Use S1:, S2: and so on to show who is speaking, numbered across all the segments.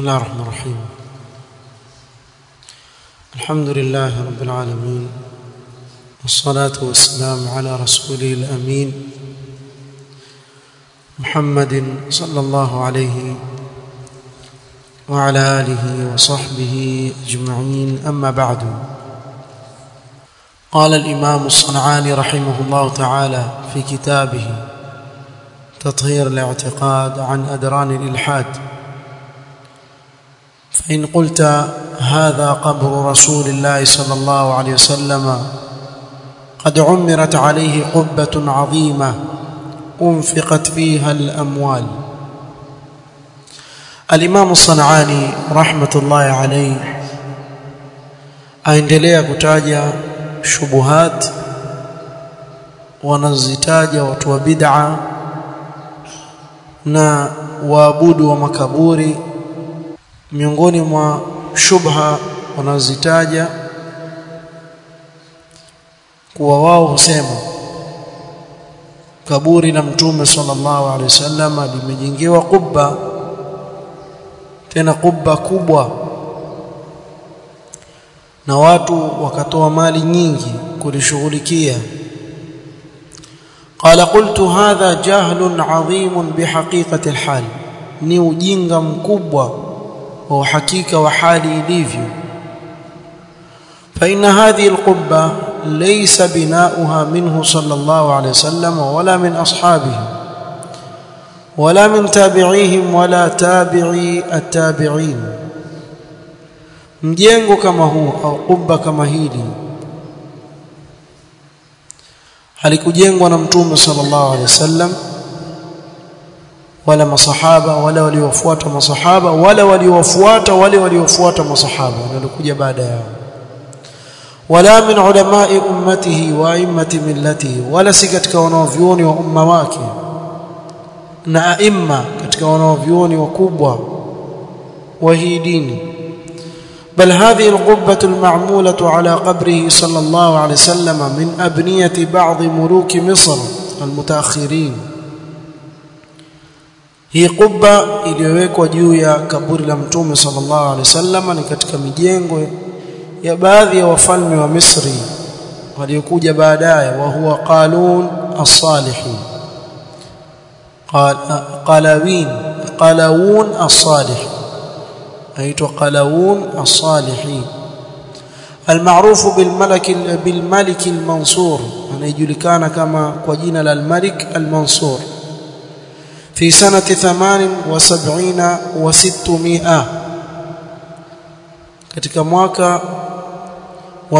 S1: الله الرحمن الرحيم الحمد لله رب العالمين والصلاة والسلام على رسوله الأمين محمد صلى الله عليه وعلى آله وصحبه أجمعين أما بعد قال الإمام الصنعاني رحمه الله تعالى في كتابه تطهير الاعتقاد عن أدران الإلحاد فإن قلت هذا قبر رسول الله صلى الله عليه وسلم قد عمرت عليه قبة عظيمة أنفقت فيها الأموال الإمام الصنعاني رحمة الله عليه aendelea kutaja shubuhat wanazitaja watu wa bid'a na waabudu wa makaburi miongoni mwa shubha wanazitaja kuwa wao husema kaburi la mtume sallallahu alaihi wasallam limejengewa kubba tena kubba kubwa na watu wakatoa mali nyingi kulishughulikia qala qultu hadha jahlun adhim bihaqiqati alhal ni ujinga mkubwa wa uhakika wa hali ilivyo فإن هذه القبة ليس بناؤها منه صلى الله عليه وسلم ولا من أصحابه ولا من تابعيهم ولا تابعي التابعين mjengo kama huu au kubba kama hili halikujengwa na mtume sallallahu alaihi wasallam wala masahaba wala waliofuata masahaba wala waliofuata wale waliofuata masahaba waliokuja baada yao wala min ulamai ummatihi wa a'immati millatihi wala si katika wanaovyuoni wa umma wake na aimma katika wanaovyuoni wakubwa wa hii dini بل هذه القبة المعمولة على قبره صلى الله عليه وسلم من أبنية بعض ملوك مصر المتأخرين hii kubba iliyowekwa juu ya kaburi la mtume sallallahu alaihi wasallam ni katika mijengo ya baadhi ya wafalme wa Misri waliokuja baadaye wa huwa Qalun as-Salihi Qalawin Qalawun as-Salihi aitwa Qalawun as-Salihi المعروف بالملك بالملك المنصور anayejulikana kama kwa jina la al-Malik al-Mansur في سنة ثمان وسبعين وستمائة katika mwaka wa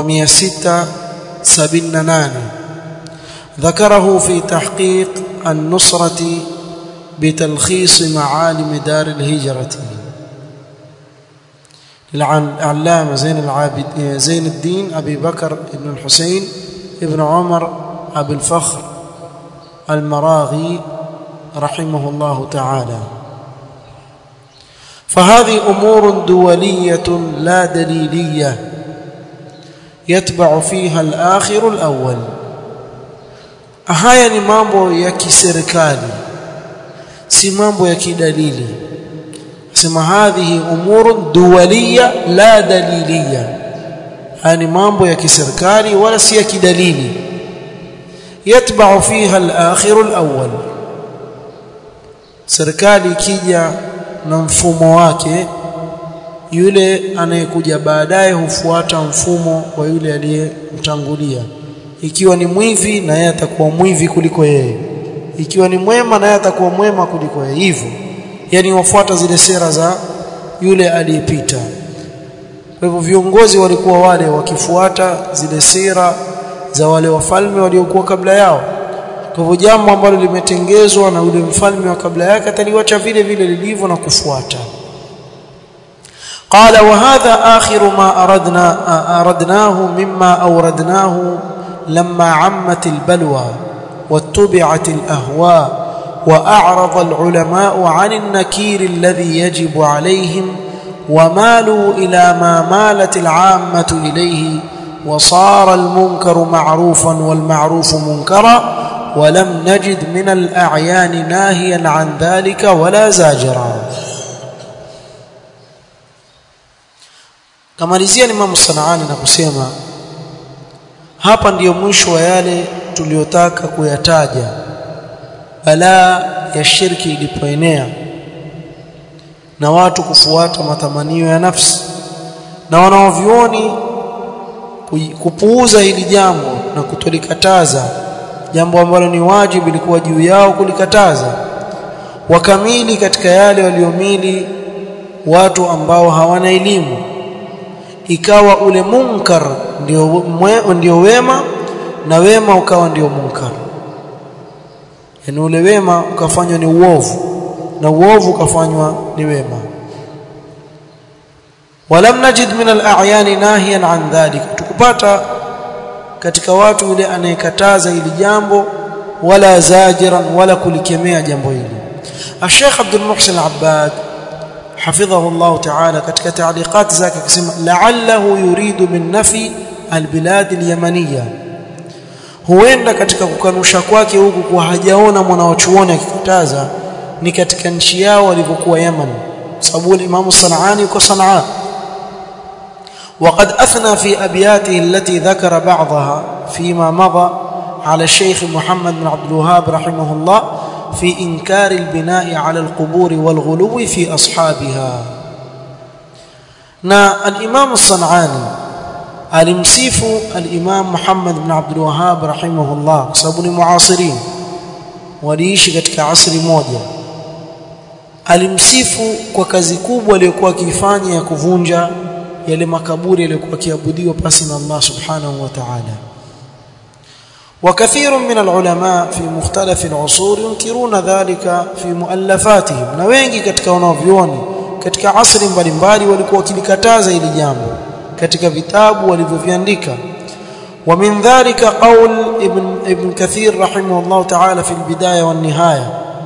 S1: 678 ذكره في تحقيق النصرة بتلخيص معالم دار الهجرة العلامة زين العابد زين الدين أبي بكر بن الحسين ابن عمر أبي الفخر المراغي رحمه الله تعالى فهذه امور دوليه لا دليليه يتبع فيها الاخر الاول haya ni mambo ya kiserikali si mambo ya kidalili sema hadhihi umur duwaliya la daliliya haya ni mambo ya kiserikali wala si ya kidalili yatba'u fiha al-akhir al-awwal serikali ikija na mfumo wake yule anayekuja baadaye hufuata mfumo wa yule aliyemtangulia ikiwa ni mwivi na yeye atakuwa mwivi kuliko yeye ikiwa ni mwema na yeye atakuwa mwema kuliko yeye hivyo yani wafuata zile sera za yule aliyepita kwa hivyo viongozi walikuwa wale wakifuata zile sera za wale wafalme waliokuwa kabla yao kwa hivyo jambo ambalo limetengezwa na yule mfalme wa kabla yake ataliwacha vile vile lilivyo na kufuata قال وهذا آخر ما أردنا أردناه مما أوردناه لما عمت البلوى واتبعت الأهواء وأعرض العلماء عن النكير الذي يجب عليهم ومالوا إلى ما مالت العامة إليه وصار المنكر معروفا والمعروف منكرا ولم نجد من الأعيان ناهيا عن ذلك ولا زاجرا kamalizia Imam Sanaani na kusema hapa ndiyo mwisho wa yale tuliyotaka kuyataja balaa ya shirki ilipoenea na watu kufuata matamanio ya nafsi na wanaovioni kupuuza hili jambo na kutolikataza jambo ambalo ni wajibu ilikuwa juu yao kulikataza wakamili katika yale waliomili watu ambao hawana elimu ikawa ule munkar ndio mwe, ndio wema na wema ukawa ndio munkar yani ule wema ukafanywa ni uovu na uovu ukafanywa ni wema walam najid min al-a'yan nahiyan an dhalika tukupata katika watu yule anayekataza hili jambo wala zajiran wala kulikemea jambo hili Sheikh Abdul Muhsin Al-Abbad حفظه الله تعالى katika تعليقات zake akisema la'allahu yuridu min nafi albilad alyamaniya huenda katika kukanusha kwake huku kwa hajaona mwanawachuoni akikataza ni katika nchi yao walivyokuwa Yaman sababu Imam Sanani yuko Sanaa وقد أثنى في أبياته التي ذكر بعضها فيما مضى على الشيخ محمد بن عبد الوهاب رحمه الله في إنكار البناء على القبور والغلو في أصحابها نا الإمام الصنعاني alimsifu al-Imam Muhammad ibn Abdul Wahhab rahimahullah kwa sababu ni muasirin waliishi katika asri moja alimsifu kwa kazi kubwa aliyokuwa akifanya ya kuvunja yale makaburi yaliyokuwa kiabudiwa pasi na Allah subhanahu wa ta'ala وكثير من العلماء في مختلف العصور ينكرون ذلك في مؤلفاتهم na wengi katika wanavyuoni katika asri mbalimbali walikuwa wakilikataza hili jambo katika vitabu walivyoviandika ومن ذلك قول ابن ابن كثير رحمه الله تعالى في البدايه والنهايه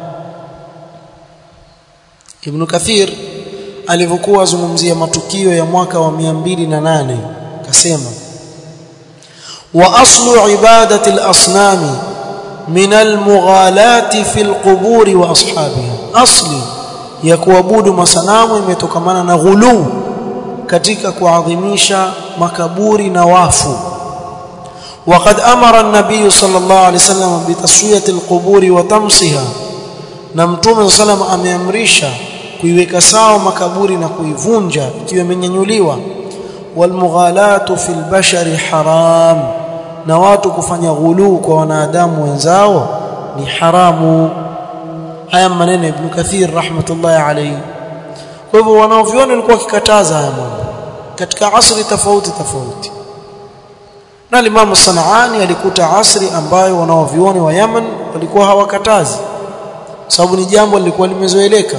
S1: ابن كثير alivyokuwa azungumzia matukio ya mwaka wa 208 akasema wa aslu ibadati al-asnam min al-mughalati fi al-qubur wa ashabiha asli ya kuabudu masanamu imetokamana na ghuluu katika kuadhimisha makaburi na wafu وقد امر النبي صلى الله عليه وسلم بتسويه القبور وتمسها na mtume sallam ameamrisha kuiweka sawa makaburi na kuivunja ikiwa imenyanyuliwa walmughalatu fil bashari haram na watu kufanya ghuluu kwa wanadamu wenzao ni haramu haya maneno ibn kathir rahmatullahi alayhi kwa hivyo wanaoviona walikuwa wakikataza haya mambo katika asri tofauti tofauti na Imam Sanaani alikuta asri ambayo wanaovioni wa Yaman walikuwa hawakatazi sababu ni jambo lilikuwa limezoeleka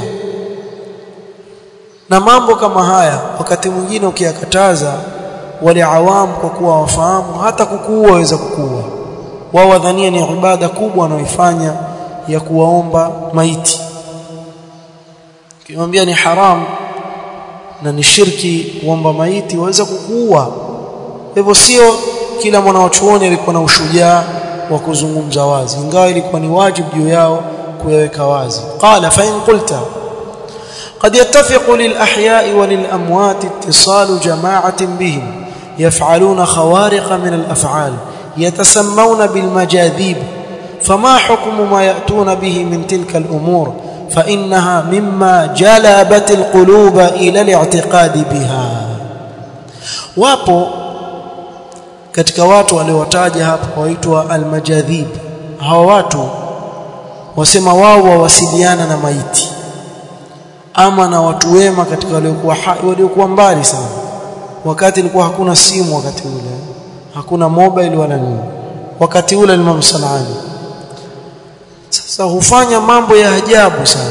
S1: na mambo kama haya wakati mwingine ukiyakataza wale awamu kwa kuwa wafahamu hata kukuua waweza kukuua wao wadhania ni ibada kubwa wanaoifanya ya kuwaomba maiti kimwambia ni haram na ni shirki kuomba maiti waweza kukuua hivyo sio kila mwanachuoni alikuwa na ushujaa wa kuzungumza wazi ingawa ilikuwa ni wajibu juu yao kuyaweka wazi qala fa in qulta قد يتفق للأحياء وللأموات اتصال جماعة بهم يفعلون خوارق من الأفعال يتسمون بالمجاذيب فما حكم ما يأتون به من تلك الأمور فإنها مما جلبت القلوب إلى الاعتقاد بها wapo katika watu waliowataja hapa waitwa almajadhib hawa watu wasema wao wawasiliana na maiti ama na watu wema katika waliokuwa waliokuwa mbali sana wakati ilikuwa hakuna simu wakati ule hakuna mobile wala nini wakati ule Imam Sanani sasa hufanya mambo ya ajabu sana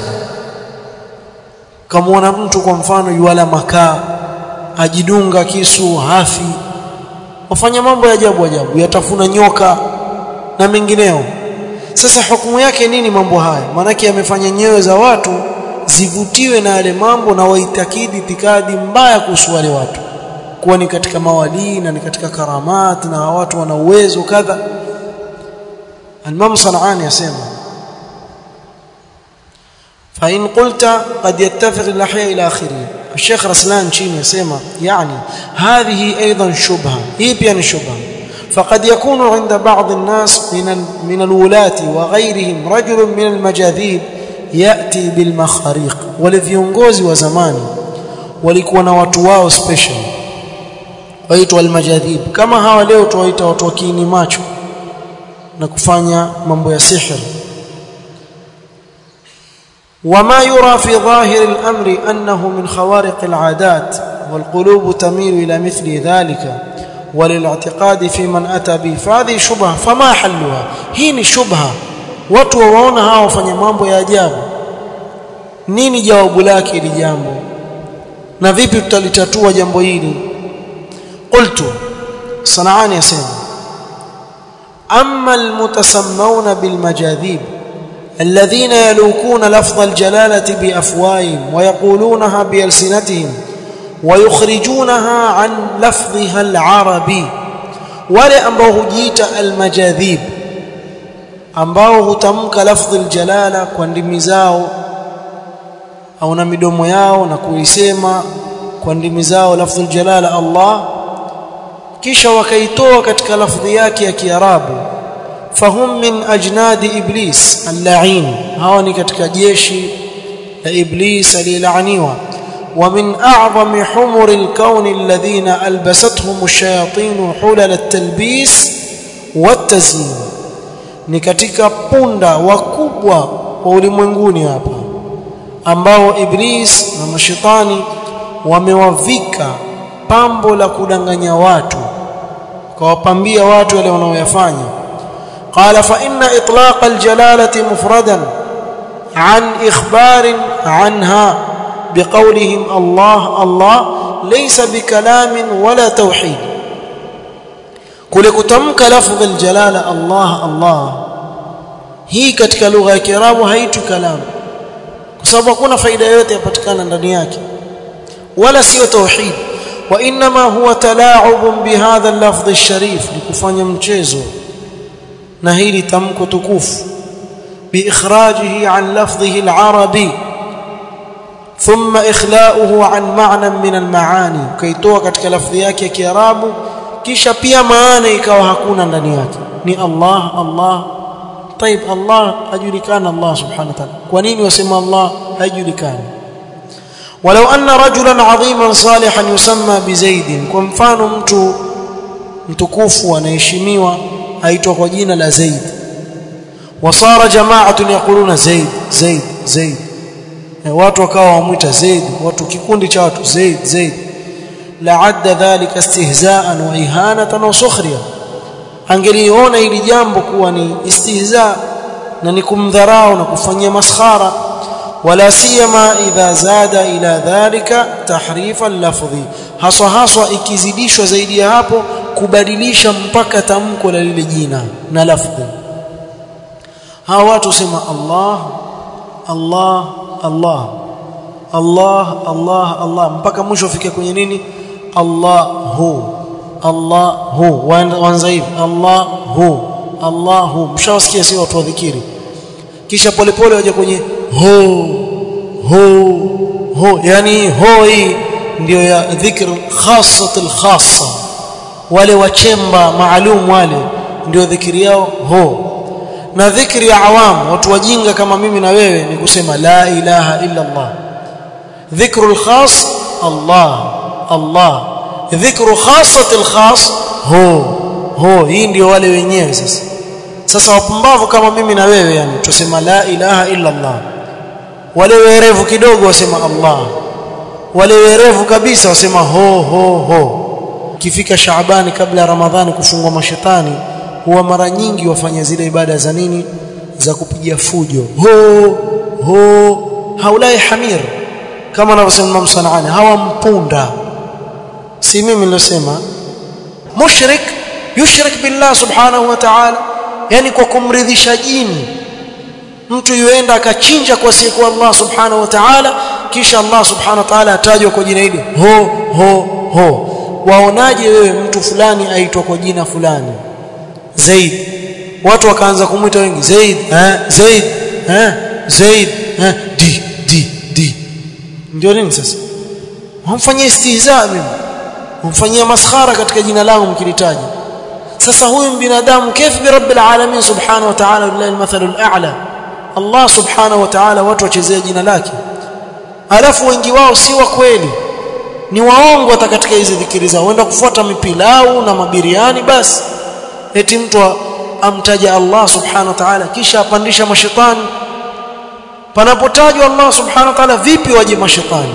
S1: kama mtu kwa mfano yuala makaa ajidunga kisu hafi wafanya mambo ya ajabu ajabu yatafuna nyoka na mengineo sasa hukumu yake nini mambo haya maanake yamefanya nyoyo za watu zivutiwe na yale mambo na waitakidi itikadi mbaya kuhusu wale watu kuwa ni katika mawalii na ni katika karamat na watu wana uwezo kadha Imam Sanani yasema fa in qulta qad yattafiq al-ahya ila akhiri الشيخ رسلان chini yasema yani هذه ايضا شبهه hii pia ni shubha فقد يكون عند بعض الناس من من الولاة وغيرهم رجل من المجاذيب ياتي بالمخاريق wale viongozi wa zamani walikuwa na watu wao special waitwa almajadhib kama hawa leo tuwaita watu wa kiini macho na kufanya mambo ya sihir وما يرى في ظاهر الأمر أنه من خوارق العادات والقلوب تميل إلى مثل ذلك وللاعتقاد في من أتى به فهذه شبهة فما حلها هي شبهة watu waona hawa wafanya mambo ya ajabu nini jawabu lake hili jambo na vipi tutalitatua jambo hili qultu sanaani yasema amma almutasammawna bilmajadhib الذين يلوكون لفظ الجلالة بأفواههم ويقولونها بألسنتهم ويخرجونها عن لفظها العربي wale ambao hujiita almajadhib ambao hutamka lafdhi aljalala kwa ndimi zao au na midomo yao na kuisema kwa ndimi zao lafdhi aljalala Allah kisha wakaitoa katika lafdhi yake ya Kiarabu fahum min ajnadi iblis al-la'in hawa ni katika jeshi la iblis aliyelaaniwa ومن أعظم حمر الكون الذين ألبستهم الشياطين حلل التلبيس والتزيين ni katika punda wakubwa wa ulimwenguni hapa ambao iblis na mashetani wamewavika pambo la kudanganya watu kawapambia watu wale wanaoyafanya qala fa inna itlaq aljalalati mufradan an ikhbar anha بقولهم الله الله ليس بكلام ولا توحيد kule kutamka lafdh aljalala Allah Allah hii katika lugha ya Kiarabu haitu kalam kwa sababu hakuna faida yoyote yapatikana ndani yake wala sio tauhid wa inma huwa talaa'ub bihadha al-lafdh al-sharif ni kufanya mchezo na hili tamko tukufu biikhrajihi an lafdhihi al-arabi ثم إخلاؤه عن معنى من المعاني كيتوa katika lafdhi yake ya Kiarabu kisha pia maana ikawa hakuna ndani yake ni Allah Allah طيب Allah ajulikana Allah subhanahu wa ta'ala kwa nini wasema Allah hajulikani ولو أن رجلا عظيما صالحا يسمى بزيد kwa mfano mtu mtukufu anaheshimiwa aitwa kwa jina la Zaid وصار جماعه يقولون زيد زيد زيد watu wakawa wamuita Zaid watu kikundi cha watu Zaid Zaid la'adda dhalika istihza'an wa ihanatan wa sukhriya angeliona hili jambo kuwa ni istihza na ni kumdharau na kufanyia maskhara wala siyama idha zada ila dhalika tahrifa lafdhi haswa haswa ikizidishwa zaidi ya hapo kubadilisha mpaka tamko la lile jina na lafdhi hawa watu sema Allah Allah Allah Allah Allah Allah mpaka mwisho ufike kwenye nini Allahu Allahu wanza hivi Allahu Allahu mshawasikia sio watu wa dhikiri kisha polepole waje kwenye ho ho ho yani ho hii ndio ya dhikr khassatul khassa wale wachemba maalum wale ndio dhikiri yao ho na dhikri ya awam watu wajinga kama mimi na wewe ni kusema la ilaha illa Allah dhikrul khas Allah Allah dhikru khassatil khas ho ho hii ndio wale wenyewe sasa sasa wapumbavu kama mimi na wewe yani tusema la ilaha illa Allah wale werevu kidogo wasema Allah wale werevu kabisa wasema ho ho ho kifika Shaabani kabla ya Ramadhani kufungwa mashetani huwa mara nyingi wafanya zile ibada za nini za kupiga fujo ho ho haulai hamir kama anavyosema Imam Sanaani hawa mpunda si mimi nilosema mushrik yushrik billah subhanahu wa ta'ala yani kwa kumridhisha jini mtu yuenda akachinja kwa siku Allah subhanahu wa ta'ala kisha Allah subhanahu wa ta'ala atajwa kwa jina hili ho ho ho waonaje wewe mtu fulani aitwa kwa jina fulani Zaid watu wakaanza kumuita wengi Zaid eh Zaid eh Zaid eh di di di ndio nini sasa wamfanyia istihza mimi wamfanyia maskhara katika jina langu mkilitaja sasa huyu binadamu kaifa bi rabbil alamin subhanahu wa ta'ala lillahi almathalul a'la Allah subhanahu wa ta'ala watu wachezea jina lake alafu wengi wao si wa kweli ni waongo hata katika hizi dhikiri zao wenda kufuata mipilau na mabiriani basi eti mtu amtaja Allah subhanahu wa ta'ala kisha apandisha mashetani panapotajwa Allah subhanahu wa ta'ala vipi waje mashetani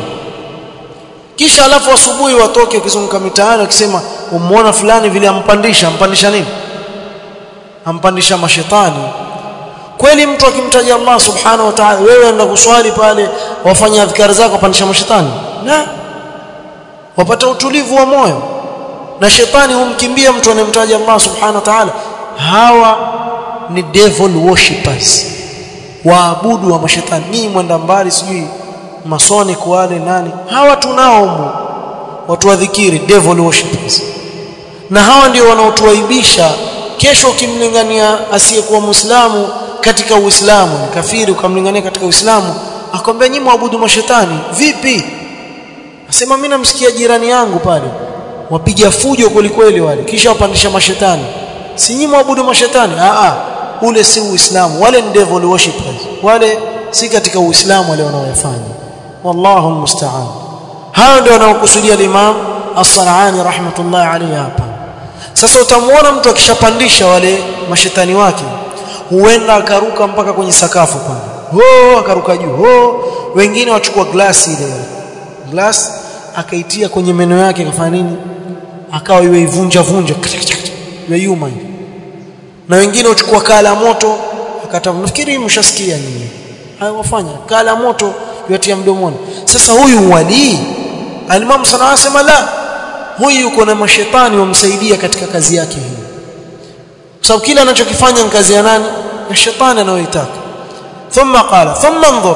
S1: kisha alafu asubuhi watoke ukizunguka mitaani wakisema umuona fulani vile ampandisha ampandisha nini ampandisha mashetani kweli mtu akimtaja Allah subhanahu wa ta'ala wewe enda kuswali pale wafanya adhkari zako apandisha mashetani na wapata utulivu wa moyo na shetani humkimbia mtu anemtaja Allah subhanahu wa ta'ala hawa ni devil worshippers waabudu wa mashetani ni mwenda mbali sijui masoni wale nani hawa tunao humo watu wa dhikiri devil worshippers na hawa ndio wanaotuaibisha kesho ukimlingania asiyekuwa muislamu katika uislamu kafiri ukamlingania katika uislamu akwambia nyinyi mwabudu mashetani vipi asema mimi namsikia jirani yangu pale wapiga fujo kwelikweli wale kisha wapandisha mashetani si nyinyi mwabudu mashetani a a ule si uislamu wale ni devil worshippers wale si katika uislamu wale wanaoyafanya wallahu almusta'an hao ndio wanaokusudia imam as-Sanani rahmatullahi alayhi hapa sasa utamuona mtu akishapandisha wale mashetani wake huenda akaruka mpaka kwenye sakafu pale ho akaruka juu ho wengine wachukua glasi ile glass akaitia kwenye meno yake akafanya nini akawa iwe ivunja vunja iwe yuma na wengine uchukua kaa la moto akata nafikiri mshasikia nyinyi hayo wafanya kaa la moto yote mdomoni sasa huyu wali alimamu sana anasema la huyu yuko na mashetani wamsaidia katika kazi yake hii kwa sababu kila anachokifanya ni kazi ya nani ya shetani anayoitaka thumma qala thumma انظر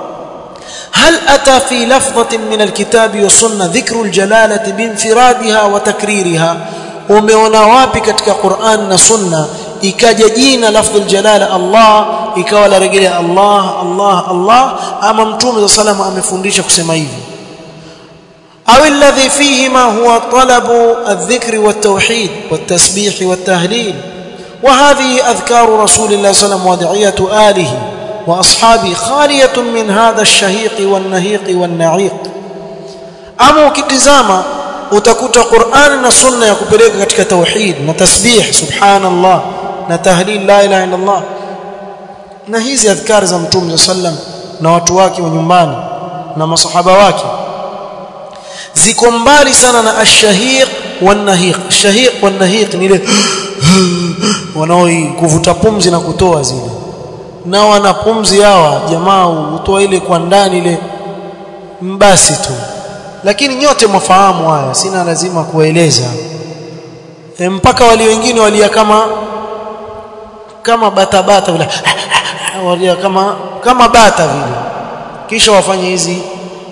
S1: هل أتى في لفظة من الكتاب والسنة ذكر الجلالة بانفرادها وتكريرها umeona wapi katika Qur'an na Sunna ikaja jina lafdhul jalala Allah ikawa la rejelea Allah Allah Allah ama mtume sallallahu amefundisha kusema hivi au alladhi fihi ma huwa talabu adh-dhikri wat-tauhid wat-tasbih wat-tahlil wa hadhihi adhkaru rasulillahi sallallahu alayhi wasallam wa da'iyatu alihi واصحابي خاليه من هذا الشهيق والنهيق والنعيق ama ukitizama utakuta Qur'an na Sunna ya kupeleka katika tauhid na tasbih subhanallah na tahlil la ilaha illa Allah na hizi adhkar za mtume sallam na watu wake wa nyumbani na masahaba wake ziko mbali sana na ash-shahiq wan-nahiq ash-shahiq wan-nahiq ni ile wanaoi kuvuta pumzi na kutoa zile na wana pumzi hawa jamaa hutoa ile kwa ndani ile mbasi tu lakini nyote mwafahamu haya sina lazima kueleza e, mpaka wali wengine walia kama kama bata bata vile walia kama kama bata vile kisha wafanye hizi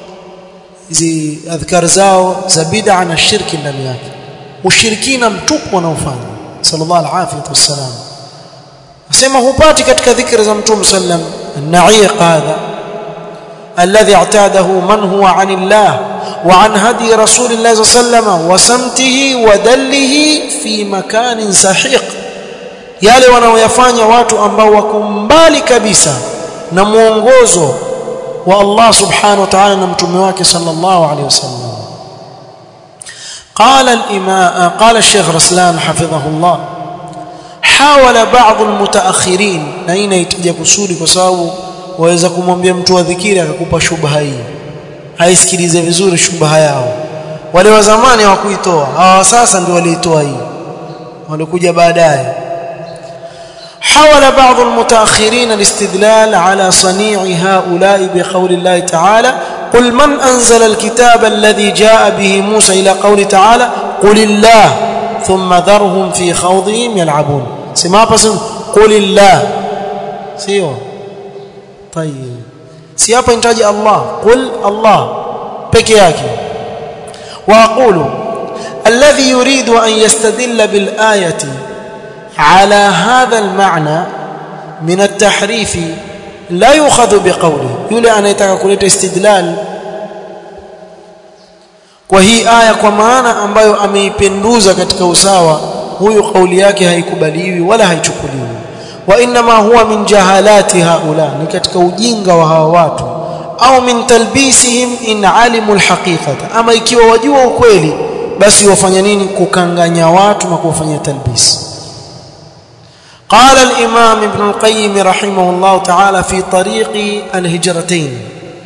S1: hizi adhkar zao za bid'a na shirki ndani yake ushirikina mtupu wanaofanya sallallahu alaihi wasallam asema hupati katika dhikri za mtume sallam an-na'iq hadha alladhi i'tadahu man huwa 'anillah wa 'an hadi rasulillah sallam wa samtihi wa dallihi fi makanin sahiq yale wanaoyafanya watu ambao wako mbali kabisa na muongozo wa Allah subhanahu wa ta'ala na mtume wake sallallahu alayhi wasallam قال الإمام قال الشيخ رسلان حفظه الله حاول بعض المتأخرين na hii inaitaja kusudi kwa sababu waweza kumwambia mtu wa dhikiri akakupa shubha hii haisikilize vizuri shubha yao wale wa zamani hawakuitoa hawa sasa ndio waliitoa hii walikuja baadaye حاول بعض المتأخرين الاستدلال على صنيع هؤلاء بقول الله تعالى قل من أنزل الكتاب الذي جاء به موسى إلى قول تعالى قل الله ثم ذرهم في خوضهم يلعبون سما بس قل الله سيو طيب سيابا انتاج الله قل الله peke yake واقول الذي يريد ان يستدل بالايه على هذا المعنى من التحريف لا يؤخذ بقوله yule anayetaka kuleta istidlal kwa hii aya kwa maana ambayo ameipenduza katika usawa huyu kauli yake haikubaliwi wala haichukuliwi wa inma huwa min jahalati haula ni katika ujinga wa hawa watu au min talbisihim in alimu alhaqiqata ama ikiwa wajua ukweli basi wafanya nini kukanganya watu na kuwafanyia talbis قال الإمام ابن القيم رحمه الله تعالى في طريق الهجرتين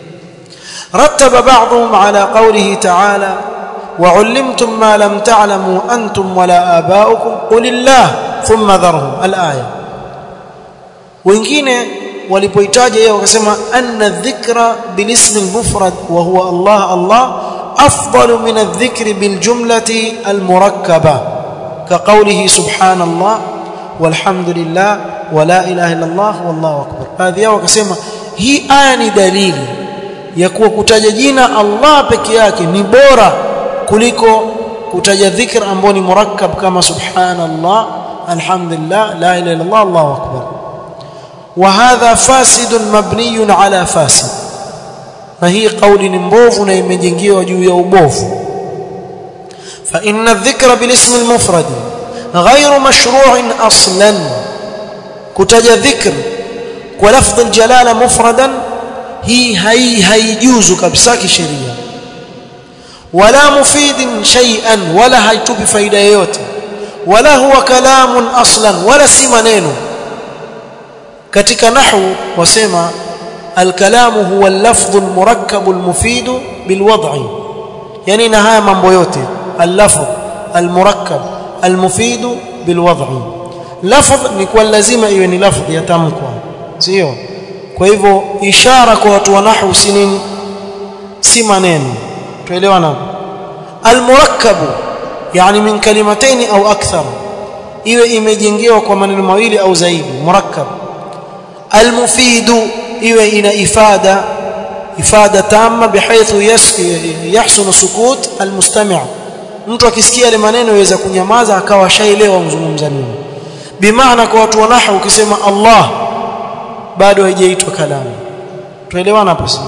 S1: رتب بعضهم على قوله تعالى وعلمتم ما لم تعلموا أنتم ولا آباؤكم قل الله ثم ذرهم الآية wengine walipoitaja yeye wakasema anna dhikra bilismi almufrad wa huwa Allah Allah afdalu min adh-dhikri biljumlati almurakkaba كقوله سبحان الله والحمد لله ولا اله الا الله والله اكبر baadhi yao wakasema hii aya ni dalili ya kuwa kutaja jina Allah peke yake ni bora kuliko kutaja dhikr ambao ni murakkab kama subhanallah alhamdulillah la ilaha illa Allah Allahu akbar وهذا فاسد مبني على فاسد na hii kauli ni mbovu na imejengewa juu ya ubovu فإن الذكر بالاسم المفرد غير مشروع أصلا كتج ذكر ولفظ الجلالة مفردا هي هي هيجوز كبسا كشريعة ولا مفيد شيئا ولا هيتوب فايدة yoyote ولا هو كلام أصلا ولا si maneno katika nahwu wasema الكلام هو اللفظ المركب المفيد بالوضع يعني na haya mambo yote اللفظ المركب المفيد بالوضع لفظ ni kwa lazima iwe ni lafdh yatamkwa sio kwa hivyo ishara kwa watu wa nahwu si nini si maneno tuelewana المركب يعني من كلمتين au akthar iwe imejengewa kwa maneno mawili au zaidi murakkab المفيد iwe ina ifada ifada tamma bihaythu yahsun sukut almustami' mtu akisikia ile maneno yaweza kunyamaza akawa shaelewa mzungumza nini bimaana kwa watu wa nahwu ukisema Allah bado haijaitwa kalamu tuelewana hapo sio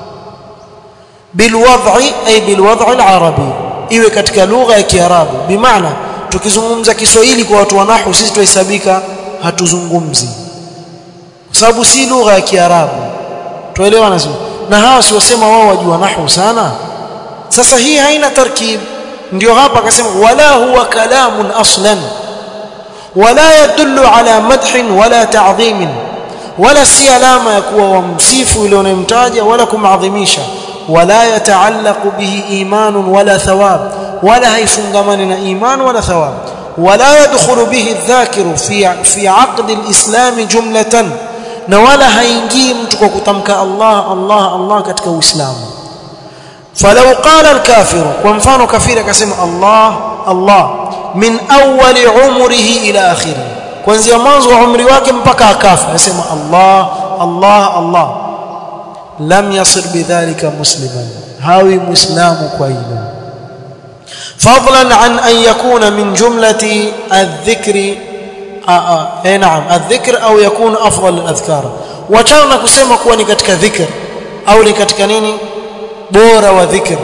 S1: bilwad'i ay bilwad'i alarabi iwe katika lugha ya kiarabu bimaana tukizungumza Kiswahili kwa watu wa nahwu sisi tuhesabika hatuzungumzi kwa sababu si lugha ya kiarabu tuelewana sio na hawa si wasema wao wajua nahwu sana sasa hii haina tarkib ndio hapa akasema wala huwa kalamun aslan wala yadullu ala madhin wala ta'dhim wala si alama ya kuwa wamsifu ile unayemtaja wala kumadhimisha wala yataallaqu bihi imanun wala thawab wala haifungamani na iman wala thawab wala yadkhulu bihi adh-dhakiru fi fi 'aqd al-islam jumlatan na wala haingii mtu kwa kutamka Allah Allah Allah katika Uislamu falau qala al-kafiru kwa mfano kafiri akasema Allah Allah min awwali umrihi ila akhirih kuanzia mwanzo wa umri wake mpaka akafa anasema Allah Allah Allah lam yasir bidhalika musliman hawi muislamu kwa hilo fadlan an an yakuna min jumlati adh-dhikri eh naam adh-dhikr au yakun afdal al-adhkar wachana na kusema kuwa ni katika dhikr au ni katika nini bora wa dhikr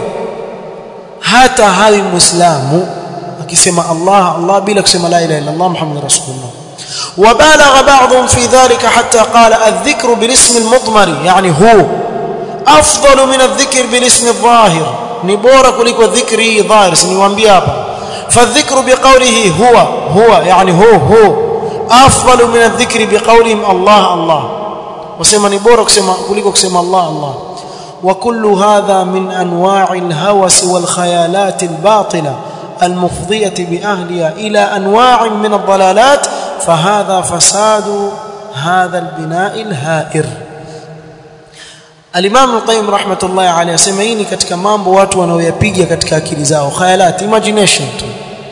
S1: hata hawi muislamu akisema Allah Allah bila kusema la ilaha illa Allah Muhammadur rasulullah وبالغ بعضهم في ذلك حتى قال الذكر بالاسم المضمر يعني هو افضل من الذكر بالاسم الظاهر ni bora kuliko dhikri dhahir siniwaambia hapa fadhikru biqawlihi huwa huwa yani hu hu afdalu min adh-dhikri biqawlihim Allah Allah wasema ni bora kusema kuliko kusema Allah Allah wa kullu hadha min anwa'i al-hawas wal khayalat al-batila المفضية بأهلها إلى أنواع من الضلالات فهذا فساد هذا البناء الهائر Al-Imam Al-Qayyim rahmatullahi alayhi asema hii ni katika mambo watu wanaoyapiga katika akili zao khayalat imagination tu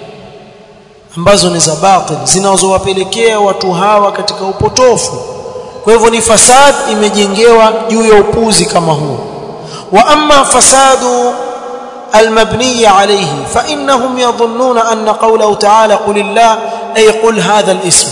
S1: ambazo ni za batil zinazowapelekea watu hawa katika upotofu kwa hivyo ni fasad imejengewa juu ya upuzi kama huo wa amma fasadu المبني عليه فإنهم يظنون أن قوله تعالى قل الله أي قل هذا الاسم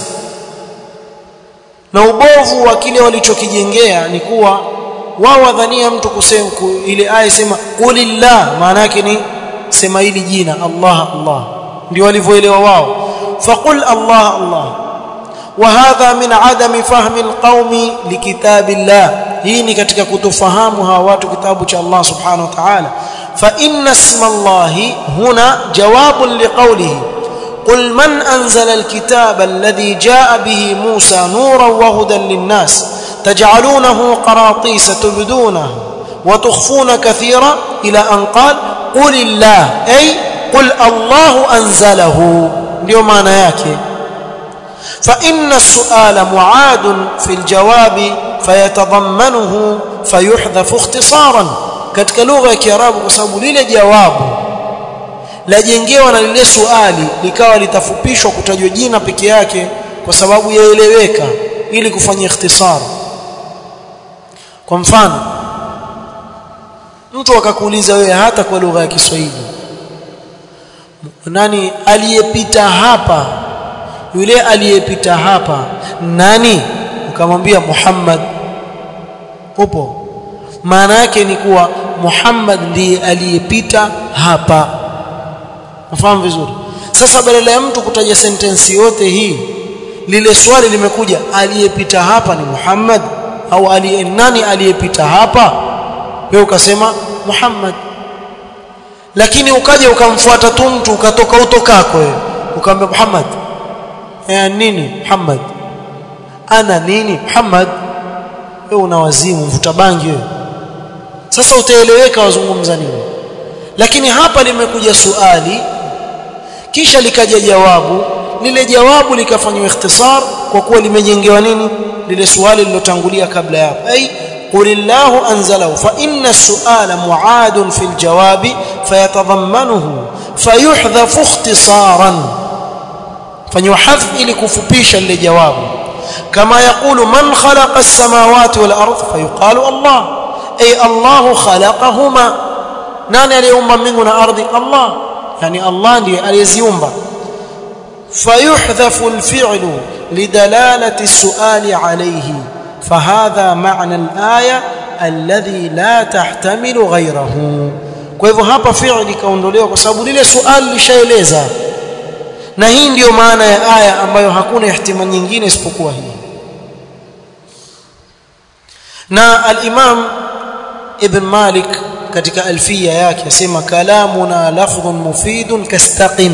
S1: na ubovu wa kile walichokijengea ni kuwa wao wadhania mtu kusema ile aya sema qulillah maana yake ni sema hili jina Allah Allah ndio walivyoelewa wao faqul Allah Allah وهذا من عدم فهم القوم لكتاب الله hii ni katika kutofahamu hawa watu kitabu cha Allah subhanahu wa ta'ala fa inna isma Allah huna jawabun liqawlihi قل من أنزل الكتاب الذي جاء به موسى نورا وهدى للناس تجعلونه قراطيس تبدونه وتخفون كثيرا إلى أن قال قل الله أي قل الله أنزله اليوم أنا ياكي فإن السؤال معاد في الجواب فيتضمنه فيحذف اختصارا katika lugha ya Kiarabu kwa sababu lile jawabu lajengewa na lile suali likawa litafupishwa kutajwa jina peke yake kwa sababu yaeleweka ili kufanya ikhtisar kwa mfano mtu akakuuliza wewe hata kwa lugha ya Kiswahili nani aliyepita hapa yule aliyepita hapa nani ukamwambia Muhammad upo maana yake ni kuwa Muhammad ndiye aliyepita hapa Unafahamu vizuri sasa badala ya mtu kutaja sentensi yote hii lile swali limekuja aliyepita hapa ni Muhammad au aliye nani aliyepita hapa wewe ukasema Muhammad lakini ukaja ukamfuata tu mtu ukatoka utokako wewe ukamwambia Muhammad eh nini Muhammad ana nini Muhammad wewe una wazimu mvuta bangi wewe sasa utaeleweka wazungumza nini lakini hapa limekuja suali kisha likaja jawabu lile jawabu likafanywa ikhtisar kwa kuwa limejengewa nini lile swali lilotangulia kabla ya ai قل الله أنزله فإن السؤال معاد في الجواب فيتضمنه فيحذف اختصارا فيحذف إلى كفبيشا لجواب كما يقول من خلق السماوات والأرض فيقال الله أي الله خلقهما ناني اليوم من أرض الله يعني الله aliyeziumba فيحذف الفعل لدلالة السؤال عليه فهذا معنى الآية الذي لا تحتمل غيره kwa hivyo hapa fi'li kaondolewa kwa sababu lile swali lishaeleza na hii ndiyo maana ya aya ambayo hakuna ihtimal nyingine isipokuwa hii na al-Imam Ibn Malik katika alfia yake asema kalamuna lafdhun mufidun kastaqim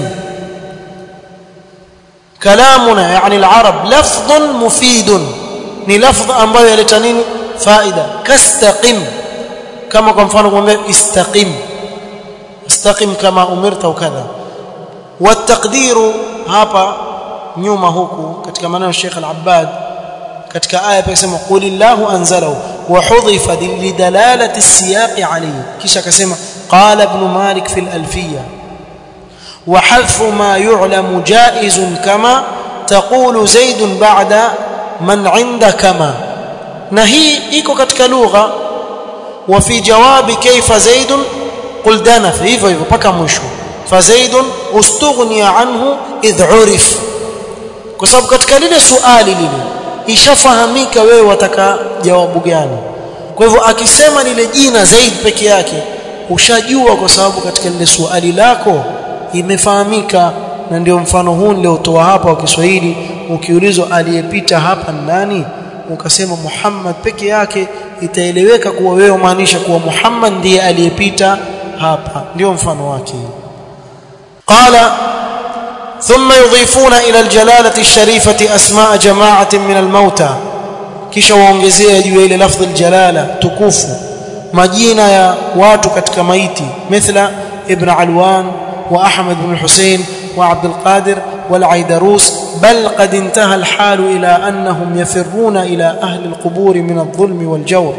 S1: kalamuna yani al-arab lafdhun mufidun ni lafdh ambayo yaleta nini faida kastaqim kama kwa mfano kumwambia istaqim istaqim kama umirta ukadha والتقدير hapa nyuma huku katika maneno ya Sheikh Al-Abbad katika aya pia sema qulillahu anzalahu wa hudhifa lidalalati as-siyaq alayhi kisha akasema qala ibn Malik fi al-alfiyya wa hadfu ma yu'lamu jaizun kama taqulu zaid ba'da man 'inda kama na hii iko katika lugha wa fi jawabi kayfa zaid qul danaf hivyo hivyo paka mwisho فزيد استغني عنه اذ عرف kwa sababu katika lile suali lile ishafahamika wewe wataka jawabu gani kwa hivyo akisema lile jina zaid peke yake ushajua kwa sababu katika lile suali lako imefahamika na ndio mfano huu niliotoa hapa wa Kiswahili ukiulizwa aliyepita hapa nani ukasema Muhammad peke yake itaeleweka kuwa wewe maanisha kuwa Muhammad ndiye aliyepita hapa ndio mfano wake قال ثم يضيفون إلى الجلالة الشريفة أسماء جماعة من الموتى kisha waongezea juu ile lafdhi aljalala tukufu majina ya watu katika maiti mithla ibn alwan wa ahmad ibn husayn wa abd alqadir wal aidarus bal qad intaha alhal ila annahum yafirruna ila ahli alqubur min adh-dhulm wal jawr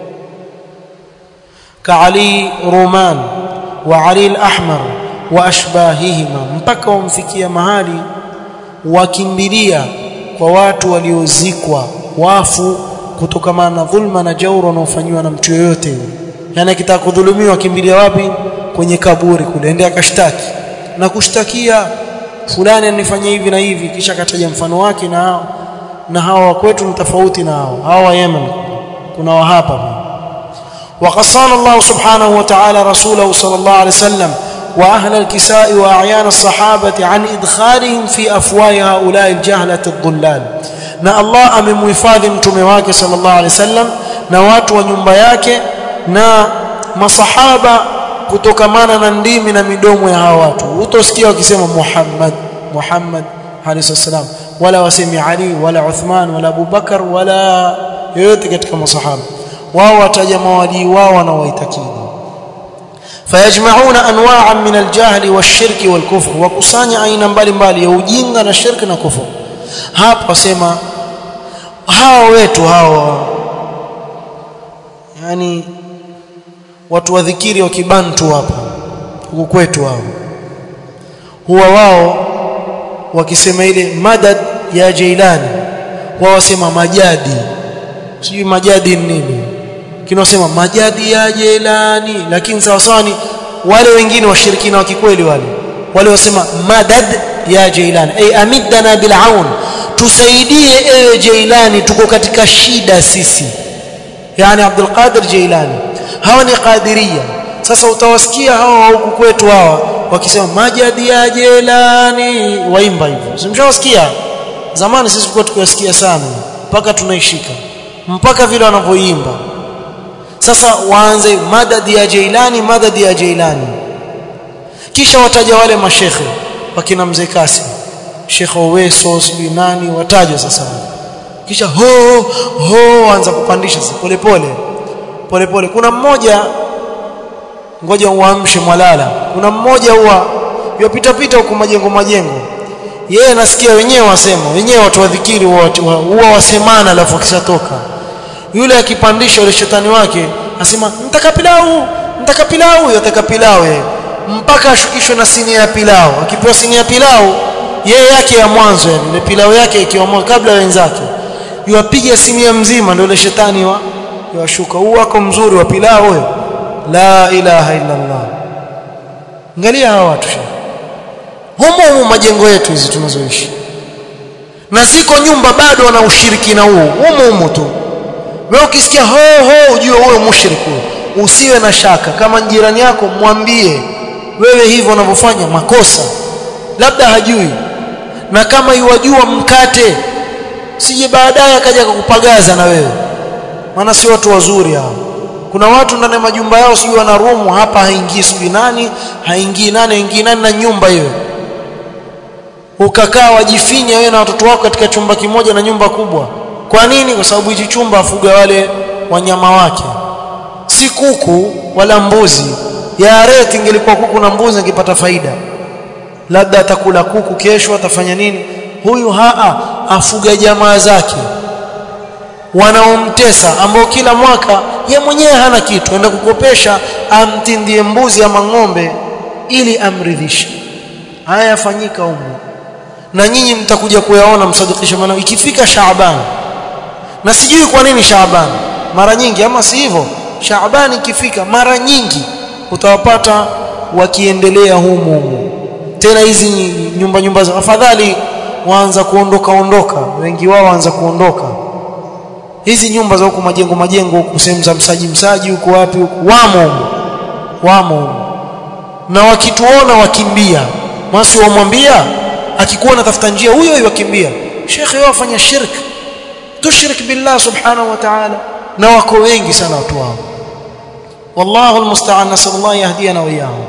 S1: ka ali ruman wa ali al-ahmar wa ashbahihima mpaka wamfikia mahali wakimbilia kwa watu waliozikwa wafu kutokana na dhulma na jauro wanaofanywa na mtu yoyote yani akitaka kudhulumiwa kimbilia wapi kwenye kaburi kule ende akashtaki na kushtakia fulani anifanyia hivi na hivi kisha akataja mfano wake na hao na hawa kwetu ni tofauti na hao hawa wa Yemen kuna wa hapa وقصان الله سبحانه وتعالى رسوله صلى الله عليه وسلم وأهل الكساء وأعيان الصحابة عن إدخالهم في أفواه هؤلاء الجهلة الضلال na Allah amemhifadhi mtume wake sallallahu alaihi wasallam na watu wa nyumba yake na masahaba kutokamana na ndimi na midomo ya hawa watu utosikia wakisema Muhammad Muhammad alayhi salam wala wasemi Ali wala Uthman wala Abu Bakar wala yoyote katika masahaba wao wataja mawali wao wanaoitakidi fayajma'una anwa'an min al-jahl wash-shirk wal-kufr wakusanya aina mbalimbali ya ujinga na shirki na kufuru hapa wasema hao wetu hao yani watu wa dhikiri wa kibantu hapa huku kwetu hao huwa wao wakisema ile madad ya Jailani wao wasema majadi sijui majadi ni nini kinasema majadi ya Jailani lakini sawa sawa ni wale wengine washirikina wa kikweli wale wale wasema madad ya Jailani ay amiddana bil aun tusaidie ewe Jailani tuko katika shida sisi yani Abdul Qadir Jailani hawa ni qadiria sasa utawasikia hawa huku kwetu hawa wakisema majadi ya Jailani waimba hivyo simshawasikia zamani sisi tulikuwa tukiwasikia sana mpaka tunaishika mpaka vile wanavyoimba sasa waanze madadi ya Jailani madadi ya Jailani kisha wataja wale mashekhe wakina mzee Kasim Sheikh Oweso sijui nani watajwa sasa kisha ho ho anza kupandisha sasa polepole polepole kuna mmoja ngoja uamshe mwalala kuna mmoja huwa yopita pita huko majengo majengo yeye nasikia wenyewe wasema wenyewe watu wadhikiri huwa wasemana alafu akishatoka yule akipandisha yule shetani wake asema mtaka pilau mtaka pilau yotaka pilau yeye mpaka ashukishwe na sinia ya pilau akipewa sinia ya pilau yeye yake ya mwanzo yani ile pilau yake ikiwa mwanzo kabla wenzake yuwapiga sinia mzima ndio ile shetani wa yashuka huu wako mzuri wa pilau wewe la ilaha illa Allah angalia hawa watu humo humo majengo yetu hizi tunazoishi na ziko nyumba bado wana ushirikina huu humo humo tu wewe ukisikia ho ho ujue wewe mushriku usiwe na shaka kama jirani yako mwambie wewe hivyo unavyofanya makosa labda hajui na kama yuwajua mkate sije baadaye akaja kukupagaza na wewe maana si watu wazuri hao kuna watu ndani ya majumba yao sijui wana room hapa haingii sijui nani haingii nani haingii nani na nyumba hiyo ukakaa wajifinya wewe na watoto wako katika chumba kimoja na nyumba kubwa kwa nini kwa sababu hichi chumba afuga wale wanyama wake si kuku wala mbuzi ya rate ingelikuwa kuku na mbuzi angepata faida labda atakula kuku kesho atafanya nini huyu haa afuga jamaa zake wanaomtesa ambao kila mwaka ye mwenyewe hana kitu enda kukopesha amtindie mbuzi ama ng'ombe ili amridhishe haya yafanyika humu na nyinyi mtakuja kuyaona msadikisha maana ikifika Shaaban na sijui kwa nini Shaaban mara nyingi ama si hivyo Shaaban ikifika mara nyingi utawapata wakiendelea humu humu tena hizi nyumba nyumba za afadhali waanza kuondoka ondoka wengi wao waanza kuondoka hizi nyumba za huku majengo majengo huku sehemu za msaji msaji huko wapi huku wamo humu wamo humu na wakituona wakimbia masi wamwambia akikuona tafuta njia huyo huyo wakimbia shekhe wao afanya shirk tushrik billah subhanahu wa ta'ala na wako wengi sana watu wao والله المستعان نسال الله يهدينا واياهم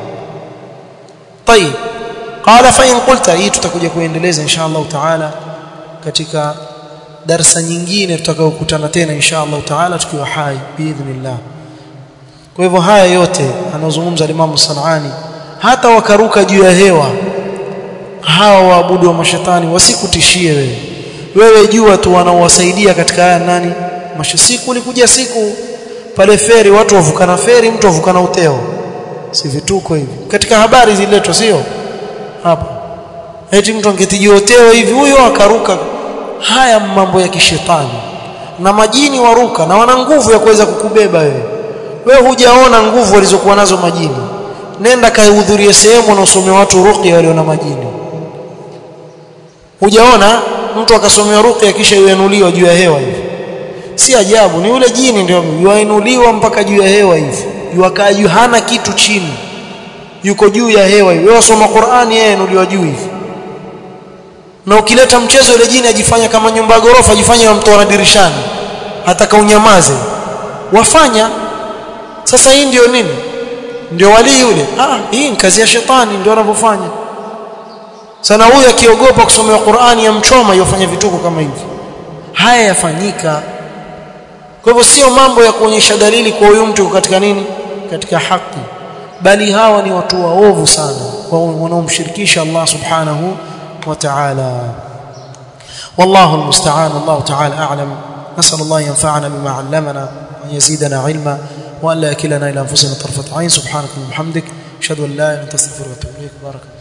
S1: طيب قال فإن قلت hii tutakuja kuendeleza insha Allah taala katika darasa nyingine tutakayokutana tena insha Allah taala tukiwa hai biidhnillah kwa hivyo haya yote anazungumza Imam Sanani hata wakaruka juu ya hewa hawa waabudu wa mashetani wasikutishie wewe wewe jua tu wanaowasaidia katika haya nani mashisiku ulikuja siku pale feri watu wavukana feri mtu wavukana uteo si vituko hivi katika habari ziletwa sio hapa eti mtu angetijia uteo hivi huyo akaruka haya mambo ya kishetani na majini waruka na wana nguvu ya kuweza kukubeba wewe wewe hujaona nguvu walizokuwa nazo majini nenda kaihudhurie sehemu wanaosomea watu ruqya walio na majini hujaona mtu akasomea ruqya kisha yuinuliwa juu ya hewa hivi si ajabu ni yule jini ndio yuinuliwa mpaka juu ya hewa hivi yuakaa juu hana kitu chini yuko juu ya hewa wewe wasoma Qur'ani yeye inuliwa juu hivi na ukileta mchezo ile jini ajifanya kama nyumba ya gorofa ajifanya wamtoa dirishani hata kaunyamaze wafanya sasa hii ndio nini ndio wali yule ah hii ni kazi ya shetani ndio anavyofanya sana huyu akiogopa kusomea Qur'ani ya mchoma yofanya vituko kama hivi haya yafanyika kwa hivyo sio mambo ya kuonyesha dalili kwa huyu mtu katika nini katika haki bali hawa ni watu waovu sana wanaomshirikisha Allah subhanahu wa ta'ala والله المستعان الله تعالى أعلم نسأل الله ينفعنا بما علمنا وأن يزيدنا علما وأن لا يكلنا إلى أنفسنا طرفة عين سبحانك اللهم وبحمدك أشهد أن لا إله إلا أنت أستغفرك وأتوب إليك بارك الله